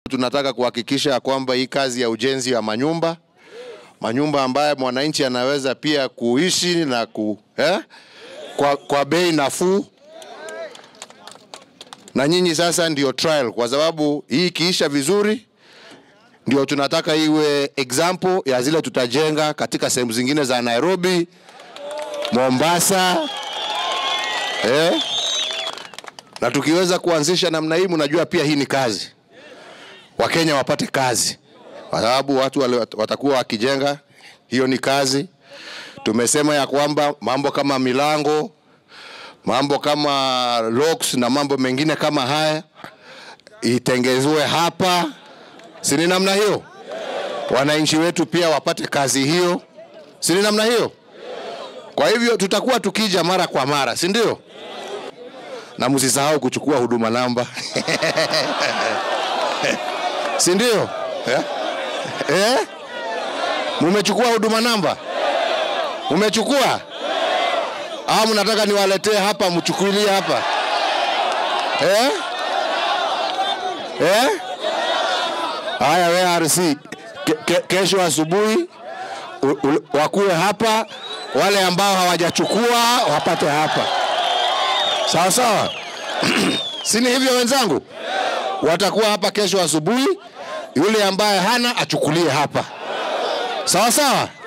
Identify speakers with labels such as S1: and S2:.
S1: Tunataka kuhakikisha ya kwamba hii kazi ya ujenzi wa manyumba manyumba ambayo mwananchi anaweza pia kuishi na ku, eh, kwa, kwa bei nafuu na nyinyi sasa ndio trial, kwa sababu hii ikiisha vizuri ndio tunataka iwe example ya zile tutajenga katika sehemu zingine za Nairobi, Mombasa eh? Na tukiweza kuanzisha namna hii, mnajua pia hii ni kazi, Wakenya wapate kazi, kwa sababu watu wale watakuwa wakijenga, hiyo ni kazi. Tumesema ya kwamba mambo kama milango, mambo kama locks na mambo mengine kama haya itengezwe hapa, si ni namna hiyo? Wananchi wetu pia wapate kazi hiyo, si ni namna hiyo? Kwa hivyo tutakuwa tukija mara kwa mara, si ndio? Na msisahau kuchukua huduma namba si ndio? Eh? Eh? Mumechukua huduma namba? Mumechukua? Au mnataka niwaletee hapa mchukulie hapa? Eh? Eh? Haya, we RC ke, ke, kesho asubuhi u- u- wakuwe hapa, wale ambao hawajachukua wapate hapa, sawa sawa. si ni hivyo wenzangu? Watakuwa hapa kesho asubuhi, yule ambaye hana achukulie hapa, sawa sawa.